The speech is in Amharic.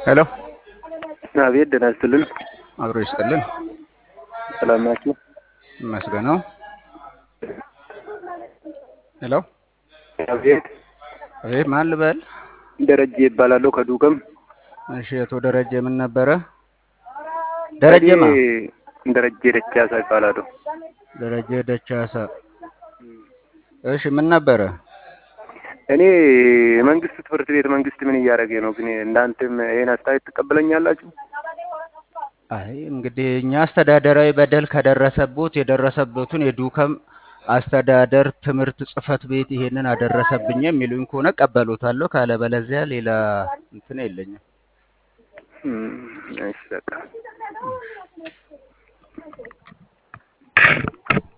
ሄሎ አቤት ደህና ይስጥልን። አብሮ ይስጥልን። ሰላም ናችሁ? ይመስገነው። ሄሎ አቤት አቤት፣ ማን ልበል? ደረጀ ይባላለሁ ከዱከም። እሺ፣ አቶ ደረጀ ምን ነበረ? ደረጀማ እኔ ደረጀ ደቻሳ ይባላለሁ። ደረጀ ደቻሳ። እሺ፣ ምን ነበረ? እኔ የመንግስት ትምህርት ቤት መንግስት ምን እያደረገ ነው? ግን እናንተም ይሄን አስተያየት ትቀበለኛላችሁ? አይ እንግዲህ እኛ አስተዳደራዊ በደል ከደረሰቦት የደረሰበትን የዱከም አስተዳደር ትምህርት ጽህፈት ቤት ይሄንን አደረሰብኝ የሚሉኝ ከሆነ ቀበሎታለሁ። ካለበለዚያ ሌላ እንትን የለኝም። እም፣ እሺ በቃ